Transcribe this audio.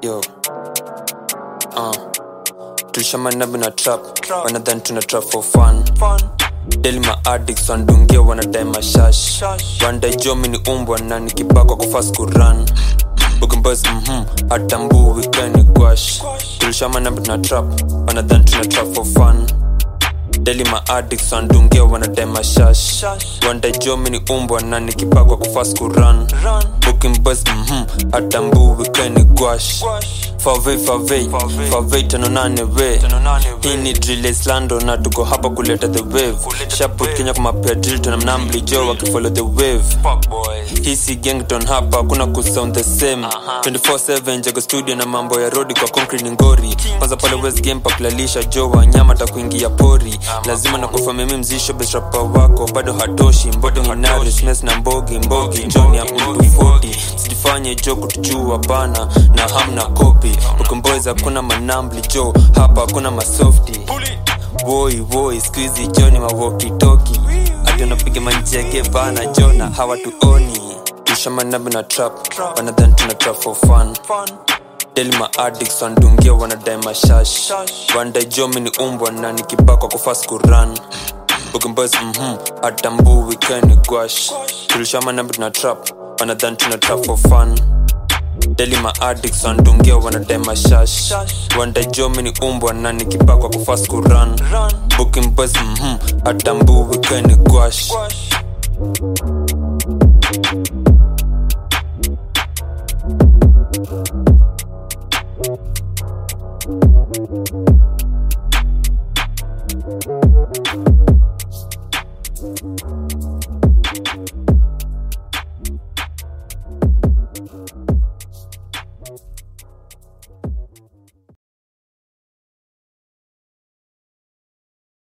yo uh. tulishamanabi na trap wanadhani tuna trap for fun deli maaddics wandungia wanadai mashash wandai jomi ni umbwa na nikibakwa kufas kuran Boys, mhm, atambui wikeni gwash tulishamanabi tuna trap wanadhani tuna trap for fun deli maaddics wandungia wanadai mashash wandai jomi ni umbwa na nikibakwa kufas kuran booking boys mhm atambui wikeni gwash favei favei favei tano nane we hii ni drill islando na tuko hapa kuleta the wave shaput kenya kumapea drill tuna mnambli jo wakifollow the wave hii si gangton hapa kuna kusound the same 24/7 jago studio na mambo ya rodi kwa concrete ni ngori kwanza pale west game pakulalisha jo wanyama takuingia pori lazima na kufa mimi mzisho besrapa wako bado hatoshi mbodo nginari smes na mbogi mbogi joni ya mtu 40 sijifanye jo kutujua bana na hamna kopi ukomboys hakuna manambli jo hapa hakuna masofti woi woi skuizi joni mawokitoki ati unapiga manjege bana jona hawatuoni tushamanabi na trap wanadhan tuna trap for fun deli maaddics wandungia wanadai mashash wandai jomi ni umbwa na nikibakwa kufas kuran boys mhm atambui wikeni gwash tulishamanabi tuna trap wanadhan tuna trap for fun deli maaddics wandungia wanadai mashash wandai jomi ni umbwa na nikibakwa kufas kuran booking boys mhm atambui wikeni gwash Thank you.